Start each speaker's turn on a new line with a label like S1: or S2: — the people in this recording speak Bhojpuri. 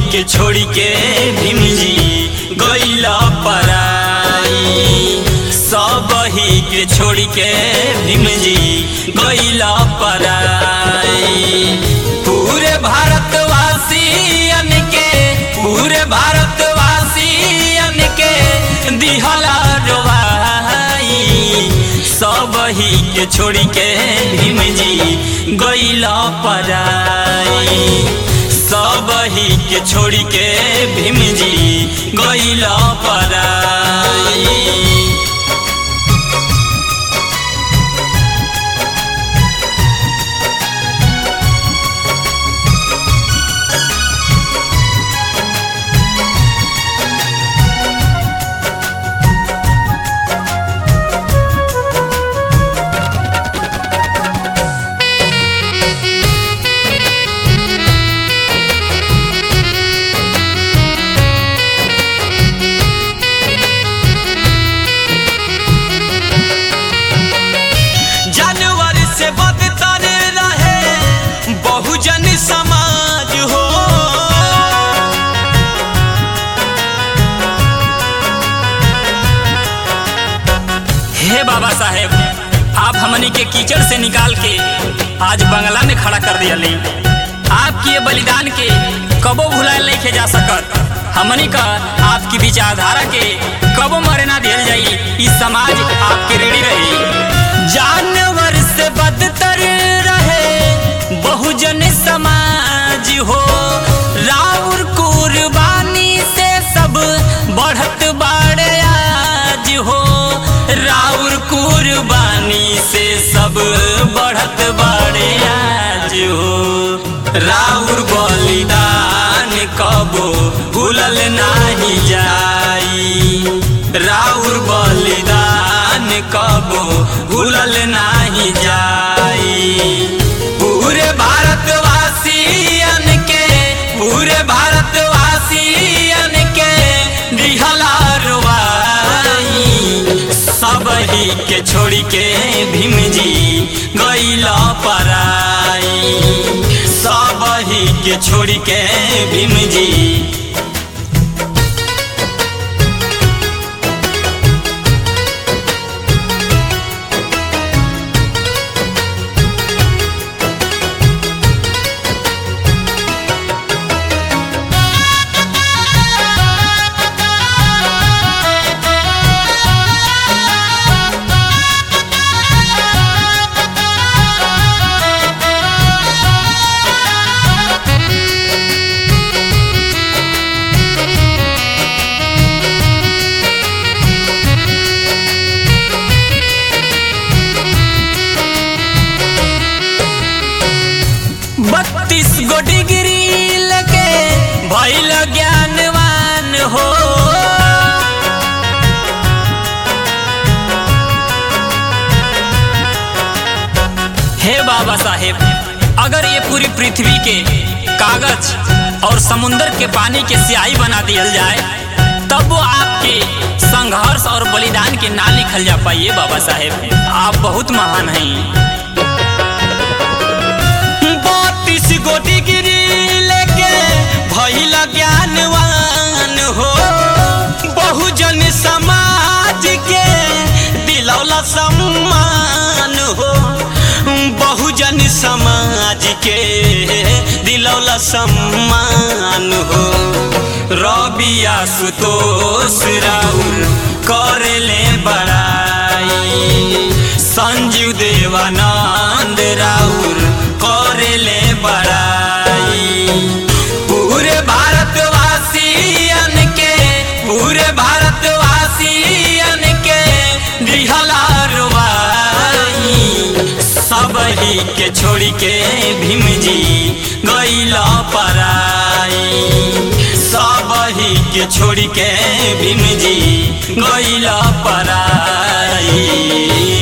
S1: के छोड़ी के भीम जी गईला पराई सब ही के छोड़ी के भीम जी गईला पराई पूरे भारतवासियन के पूरे भारतवासियन के दिहला रोवाई सब ही के छोड़ी के भीम जी गईला पराई सब ही के छोड़ी के भीम जी गईला पराई जानवर से बदतर रहे बहुजन समाज हो हे बाबा साहेब आप हमनी के कीचड़ से निकाल के आज बंगला में खड़ा कर दिया ली आपकी ये बलिदान के कबो भुलाए नहीं के जा सकत हमनी का आपकी विचारधारा के कबो मरे ना दियल जाई इस समाज आपके ऋणी रही जानवर से बदतर रहे बहुजन समाज हो राउर कुर्बानी से सब बढ़त बाड़े आज हो राउर कुर्बानी से सब बढ़त बाड़े आज हो राउर बलिदान कबो भूलल नाही जाई राउर बलिदान कबो भूलल नाही जाई पूरे भारतवासियन के पूरे भारतवासियन के दिहला रुवाई सब ही के छोड़ी के भीम जी गईला पराई सब ही के छोड़ी के भीम जी बत्तीस गो डिग्री लगे भैल ज्ञानवान हो हे बाबा साहेब अगर ये पूरी पृथ्वी के कागज और समुंदर के पानी के स्याही बना दियल जाए तब वो आपके संघर्ष और बलिदान के ना लिखल जा पाइए बाबा साहेब आप बहुत महान हैं बत्तीस गो डिग्री लेके भइल ज्ञानवान हो बहुजन समाज के दिलौला सम्मान हो बहुजन समाज के दिलौला सम्मान हो रबिया सुतोष राउर करेले बड़ाई संजीव देवानंद राउर करेले बड़ाई पूरे भारतवासियन के पूरे भारतवासियन के दिहला रुवाई सब ही के छोड़ी के भीम जी गईला पराई सब ही के छोड़ी के भीम जी गईला पराई